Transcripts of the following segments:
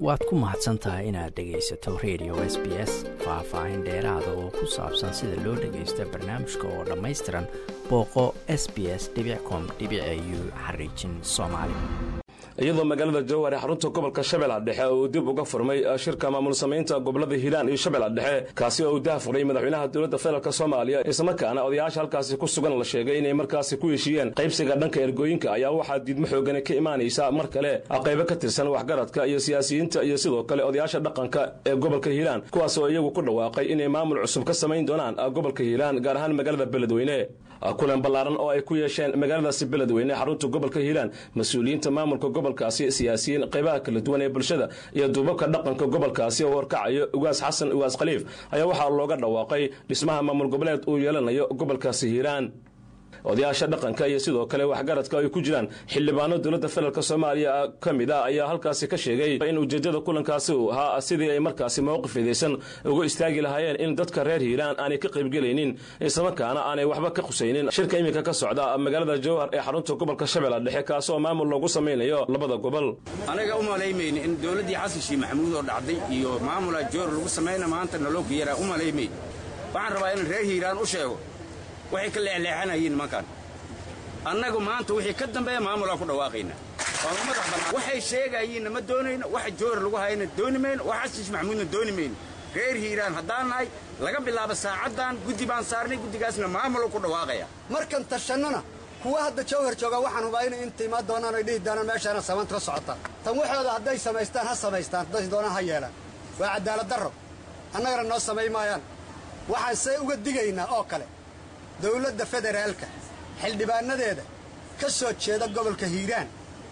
waad ku mahadsan tahay inaad dhegaysato radio s b s faah-faahin dheeraada oo ku saabsan sida loo dhagaysto barnaamijka oo dhammaystiran booqo s b s com u xariijin soomaali iyadoo magaalada jowhar ee xarunta gobolka shabeellaha dhexe uu dib uga furmay shirka maamul samaynta gobolada hiiraan iyo shabeellaha dhexe kaasi oo uu dahafuray madaxweynaha dowladda federaalk soomaaliya islamarkaana odayaasha halkaasi ku sugan la sheegay inay markaasi ku heshiiyeen qaybsiga dhanka ergooyinka ayaa waxaa diidmo xoogani ka imaanaysa mar kale qaybo ka tirsan waxgaradka iyo siyaasiyiinta iyo sidoo kale odayaasha dhaqanka ee gobolka hiiraan kuwaas oo iyagu ku dhawaaqay inay maamul cusub ka samayn doonaan gobolka hiiraan gaar ahaan magaalada beledweyne kulan ballaaran oo ay ku yeesheen magaaladaasi beledweyne xarunta gobolka hiiraan mas-uuliyiinta maamulka gobolkaasi siyaasiyiin qaybaha kala duwan ee bulshada iyo duubabka dhaqanka gobolkaasi oo horkacayo ugaas xasan ugaas khaliif ayaa waxaa looga dhawaaqay dhismaha maamul goboleed uu yeelanayo gobolkaasi hiiraan odayaasha dhaqanka iyo sidoo kale waxgaradka ay ku jiraan xildhibaano dowladda federaalk soomaaliya ka mid a ayaa halkaasi ka sheegay in ujeeddada kulankaasi uu ahaa sidii ay markaasi mowqif idaysan uga istaagi lahaayeen in dadka reer hiiraan aanay ka qaybgelaynin islamarkaana aanay waxba ka qusaynin shirka iminka ka socda magaalada jowhar ee xarunta gobolka shabeella dhexe kaasoo maamul loogu samaynayo labada gobol anaga u malaymayna in dowladdii xasan shiih maxamuud oo dhacday iyo maamula jowhar lagu samayna maanta nalooku yaraa u malaymayna waxaan rabaa in reer hiiraan u sheego waxay ka leexleexanayeen nimankan annagu maanta wixii ka dambeeya maamulaan ku dhawaaqaynaa waanu madax bannaan waxay sheegayiinna ma doonayno waxa joor lagu hayana dooni mayno wax xasiis maxamuudna dooni mayno reer hiiraan haddaan nahay laga bilaabo saacaddan guddi baan saarnay guddigaasna maamuluu ku dhawaaqaya markan tashannana kuwa hadda jawhar jooga waxaan hubaa inay inta imaan doonaan oy dhihi doonaan meeshaana samaynta ka socota tan waxooda hadday samaystaan ha samaystaan hadday doonaan ha yeelaan waa cadaalad darro annagana noo samay maayaan waxaan see uga digaynaa oo kale dawladda federaalka xildhibaanadeeda ka soo jeeda gobolka hiiraan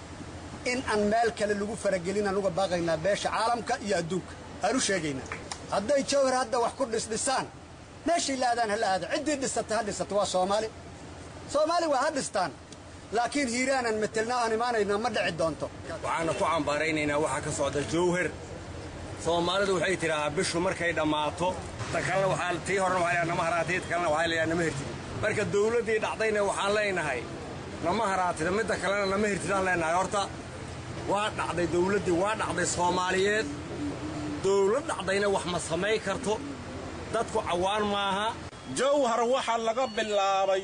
in aan meel kale lagu faragelinaan uga baaqaynaa beesha caalamka iyo adduunka aan u sheegaynaa hadday jawhar hadda wax ku dhisdhisaan meeshay la aadaan ha la aada ciddii dhisata ha dhisata waa soomaali soomaali waa ha dhistaan laakiin hiiraanaan metelna aan imaanaynaa ma dhici doonto waxaana ku cambaaraynaynaa waxaa ka socda jawhar soomaalidu waxay tidhaahaa bishu markay dhammaato ta kalena waxaa tii horena waxaa nama haraatay ta kalena waxaa layaa nama hirtid marka dawladdii dhacdayna waxaan leenahay nama haraatida midda kalena nama hirtidaan leenahay horta waa dhacday dawladdii waa dhacday soomaaliyeed dawlad dhacdayna wax ma samay karto dadku cawaan maaha jawhar waxa laga bilaabay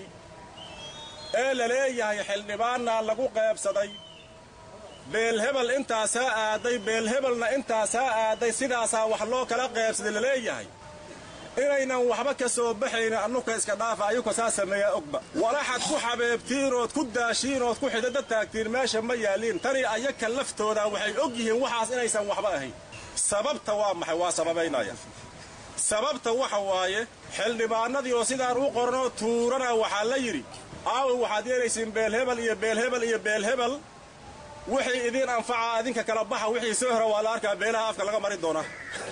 ee la leeyahay xildhibaannaa lagu qaybsaday beelhebel intaasaa aaday beelhebelna intaasaa aaday sidaasaa wax loo kala qaybsaday la leeyahay inaynan waxba ka soo baxaynin annuka iska dhaafa ayuka saa sameeyaa ogba walaxad ku xabeebtiinood ku daashiinood ku xidada taagtiin meesha ma yaalliin tanii ayaka laftooda waxay og yihiin waxaas inaysan waxba ahayn sababta waa maxay waa sababaynaya sababta waxa waaye xildhibaannadii oo sidaan u qornoo tuurana waxaa la yidhi aawi waxaad yeelaysiin beelhebel iyo beelhebel iyo beelhebel wixii idiin anfaca adinka kala baxa wixii soo hora waa la arkaa beelaha afka laga mari doonaa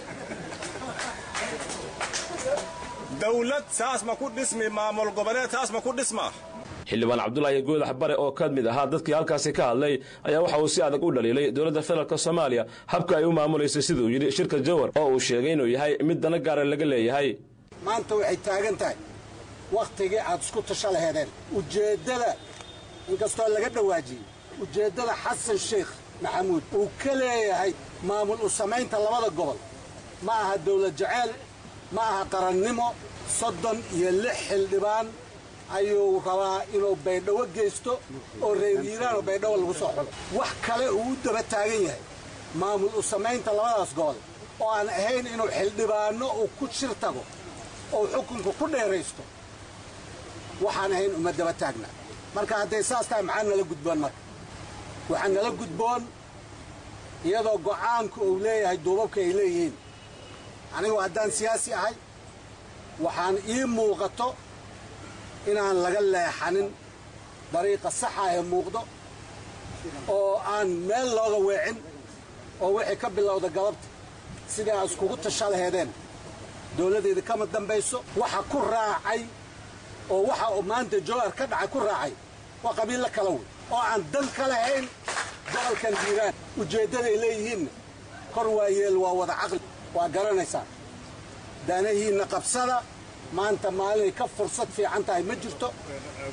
dawlad saas ma ku dhismi maamul goboleed saas ma ku dhismaa xildhibaan cabdulaahi goodax bare oo ka mid ahaa dadkii halkaasi ka hadlay ayaa waxa uu si adag u dhaliilay dowladda federaalk soomaaliya habka ay u maamulaysay siduu yidhi shirka jawhar oo uu sheegay inuu yahay mid dana gaara laga leeyahay maanta waxay taagan tahay wakhtigii aad isku tasho laheedeen ujeeddada inkastoo laga dhawaajiyey ujeeddada xasan sheekh maxamuud uu ka leeyahay maamul u samaynta labada gobol ma aha dawlad jaceyl ma aha qarannimo soddon iyo lix xildhibaan ayuu rabaa inuu baydhawo geysto oo reer hiiraan oo baydhawo lagu soo xulo wax kale uu u daba taagan yahay maamul u samaynta labadaas gobol oo aan ahayn inuu xildhibaanno uu ku shir tago oo xukunka ku dheeraysto waxaan ahayn uma daba taagna marka hadday saas tahay maxaa nala gudboon marka waxaa nala gudboon iyadoo go'aanku uu leeyahay duubabka ay leeyihiin anigu haddaan siyaasi ahay waxaan ii muuqato inaan laga leexanin dariiqa saxa ee muuqdo oo aan meel looga weecin oo wixii ka bilowda galabta sidii aa iskugu tasha laheedeen dawladdeeda kama dambayso waxa ku raacay oo waxa uu maanta jowhar ka dhacay ku raacay waa qabiillo kala wey oo aan dan ka lahayn gobolkan hiiraan ujeeddaday leeyihiinna kor waa yeel waa wada caqli waa garanaysaa daanahiinna qabsada maanta maalinay ka fursad fiican tahay ma jirto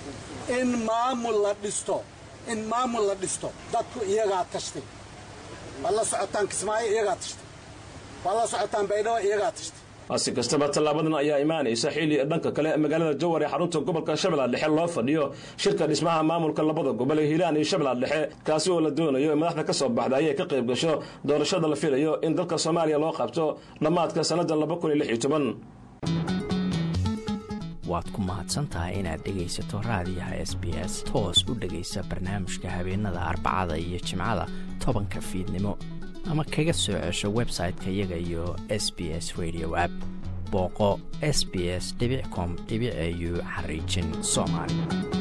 in maamul la dhisto in maamul la dhisto dadku iyagaa tashtay waad la socotaan kismaayo iyagaa tashtay waad la socotaan baydhabo iyagaa tashtay si kastaba tallaabadan ayaa imaanaysa xilli dhanka kale magaalada jowar ee xarunta gobolka shabeellaha dhexe loo fadhiyo shirka dhismaha maamulka labada gobol ee hiiraan iyo shabeellaha dhexe kaasi oo la doonayo in madaxda ka soo baxda ayay ka qayb gasho doorashada la filayo in dalka soomaaliya loo qabto dhammaadka sannada waad ku mahadsantahay inaad dhegaysato raadiyaha s b s toos u dhegaysa barnaamijka habeenada arbacada iyo jimcada tobanka fiidnimo ama kaga soo cesho website-ka iyaga iyo s b s radio app booqo s b s com au xariijin soomaali